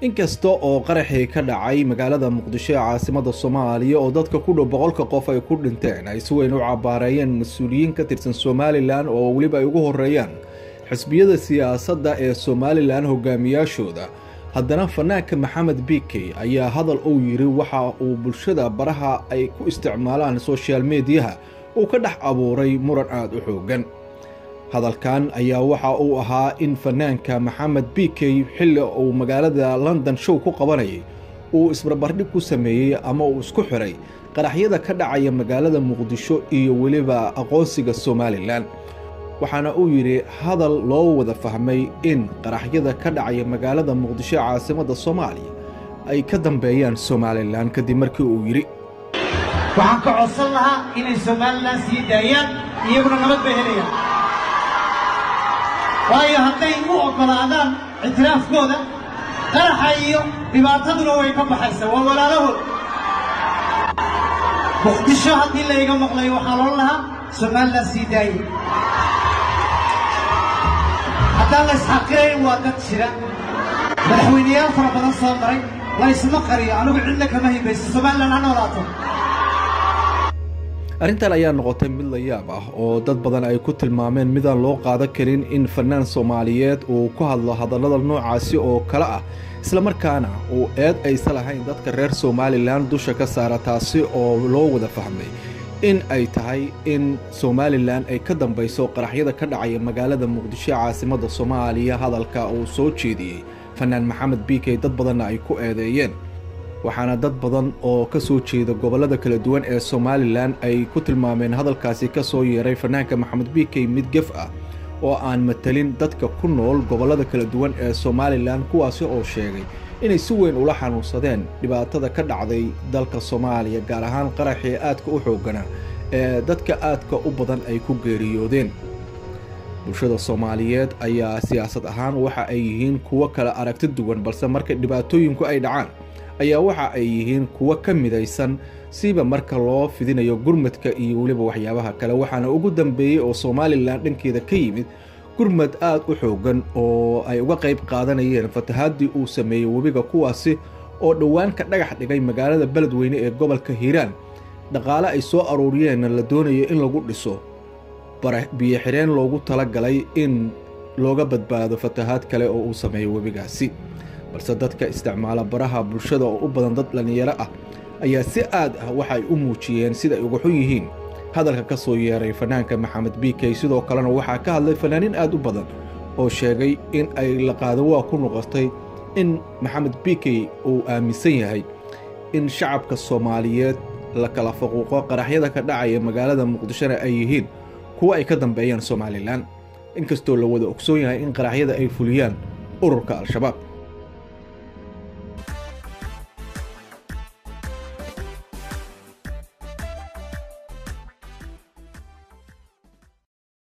inkasta oo qaraxii ka dhacay magaalada muqdisho ee caasimada soomaaliya oo dadka ku dhow boqolka qof ay ku dhinteen ay si weyn u cabaareeyeen mas-uuliyiin ka tirsan somalilan oo weliba ay ugu horeeyaan xisbiyada siyaasadda ee somalilan hogaamiyaashooda haddana fanaanka maxamed bikey ayaa hadal uu yidhi waxa uu bulshada baraha ay ku isticmaalaan soshal mediyaha uu ka dhex abuuray muran aada u xoogan hadalkan ayaa waxa uu ahaa in fanaanka maxamed bikey xilli uu magaalada london show ku qabanayay uu isbarbardhig ku sameeyey ama uu isku xiray qaraxyada ka dhacaya magaalada muqdisho iyo weliba aqoonsiga somalilan waxaana uu yidhi hadal loo wada fahmay in qaraxyada ka dhacaya magaalada muqdisho ee caasimadda soomaaliya ay ka dambeeyaan somalilan kadib markii uu yidhi waxaan ka codsan lahaa inay somalilan sii daayaan iyaguna nabad bay helayaan waayo hadday u oggolaadaan ictiraafkooda qaraxa iyo dhibaataduna way ka baxaysaa waa walaalahood muqdisho haddii layga maqlayo waxaa loon lahaa somalilan sii daaye haddaan la isxaqirayn waa dad jira madaxweyneyaal fara badan soo maray la ysma qariyo anigu cidna kama hibayso somalilan ha noolaato arrintan ayaa noqotay mid la yaab ah oo dad badan ay ku tilmaameen midaan loo qaadan karin in fanaan soomaaliyeed uu ku hadlo hadallada noocaasi oo kale ah islamarkaana uu eed aysa lahayn dadka reer somalilan dusha ka saara taasi oo loo wada fahmay in ay tahay in somalilan ay ka dambayso qaraxyada ka dhacaya magaalada muqdisho ee caasimadda soomaaliya hadalka uu soo jeediyey fanaan maxamed bikey dad badanna ay ku eedeeyeen waxaana dad badan oo ka soo jeeda gobollada kala duwan ee somalilan ay ku tilmaameen hadalkaasi ka soo yeeray fanaanka maxamed bikey mid gef ah oo aan matalin dadka ku nool gobollada kala duwan ee somalilan kuwaasi oo sheegay inay si weyn ula xanuunsadeen dhibaatada ka dhacday dalka soomaaliya gaar ahaan qaraxii aadka u xooggana ee dadka aadka u badan ay ku geeriyoodeen bulshada soomaaliyeed ayaa siyaasad ahaan waxa ay yihiin kuwo kala aragti duwan balse marka dhibaatooyinku ay dhacaan ayaa waxa ay yihiin kuwo ka midaysan siba marka loo fidinayo gurmadka iyo weliba waxyaabaha kale waxaana ugu dambeeyey oo somalilan dhankeeda ka yimid gurmad aad u xoogan oo ay uga qayb qaadanayeen fatahaadii uu sameeyey webiga kuwaasi oo dhowaan ka dhagax dhigay magaalada beledweyne ee gobolka hiiraan dhaqaale ay soo aruuriyeenna la doonayo in lagu dhiso biyo xireen loogu talagalay in looga badbaado fatahaad kale oo uu sameeyo webigaasi balse dadka isticmaala baraha bulshada oo u badan dad dhallinyaro ah ayaa si aad ah waxay u muujiyeen sida ay uga xun yihiin hadalka ka soo yeeray fanaanka maxamed bikey sidoo kalena waxaa ka hadlay fanaanin aad u badan oo sheegay in ay laqaado waa ku noqotay in maxamed bikey uu aaminsan yahay in shacabka soomaaliyeed la kala faquuqo qaraxyada ka dhacaya magaalada muqdishona ay yihiin kuwa ay ka dambeeyaan somalilan inkastoo la wada ogsoon yahay in qaraxyada ay fuliyaan ururka al-shabaab